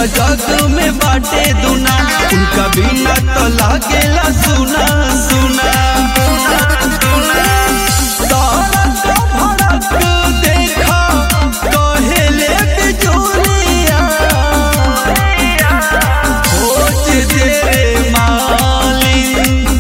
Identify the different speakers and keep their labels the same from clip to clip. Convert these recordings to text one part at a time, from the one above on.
Speaker 1: त जग में बाटे दुना उनका बिना तो लागेला सुना सुना तारक भड़क देखा कहेले बिजुलिया खोज दे रे मालिन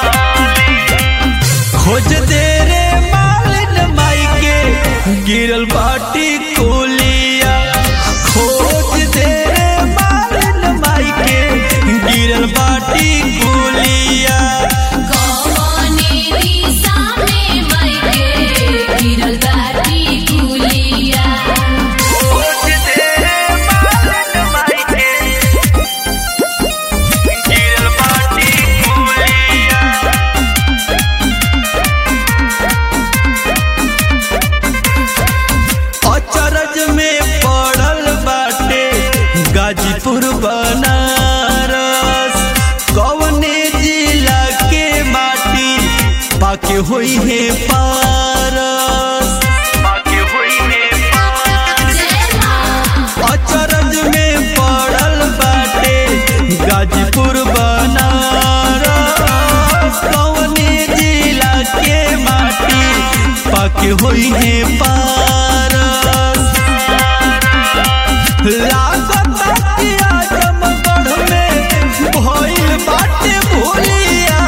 Speaker 1: खोज दे रे मालिन माई के गिरल बाटी कोलिया खोज दे रे मालिन माई के गिरल बाटी कोलिया
Speaker 2: कौने दिशा में मइके गिरल बाटी गुलिया
Speaker 1: खोज दे रे मालिन माई के गिरल बाटी कोलिया अचरज में पड़ल बाटे गाजीपुर बनारस कवने जिला के माटी पाके होई है पारस पाके होई है
Speaker 2: जय मां
Speaker 1: अचरज में पड़ल बाटे गाजीपुर बनारस कवने जिला के माटी पाके होई है पारस लागत कि आजमगढ़ में भइल बाटे भोलिया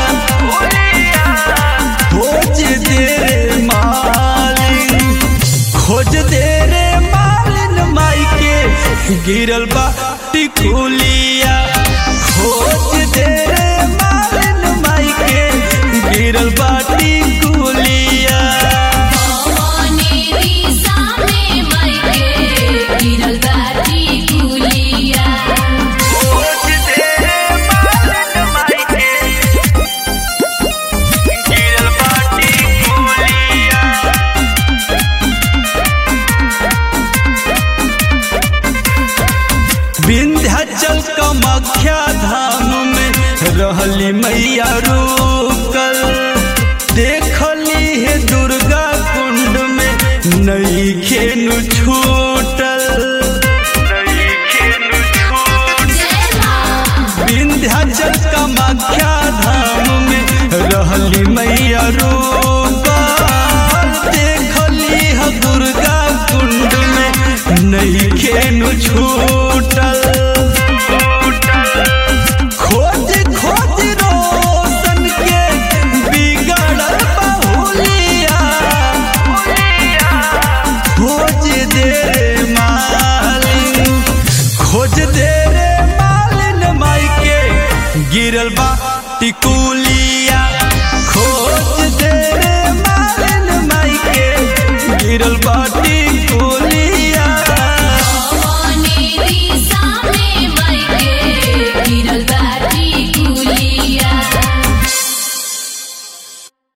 Speaker 1: खोज दे रे मालिन खोज दे रे मालिन माई के गिरल बा टिकुलिया खोज दे रे मालिन माई के गिरल बा टिकुलिया
Speaker 2: कौने दिशा में मइके गिरल बाटी गुलिया
Speaker 1: खोज दे रे मालिन माई के गिरल बा टिकुलिया विंध्याचल कामाख्या धाम में रहली मैया रुकल देखली है दुर्गा कुंड में नई खेनु छू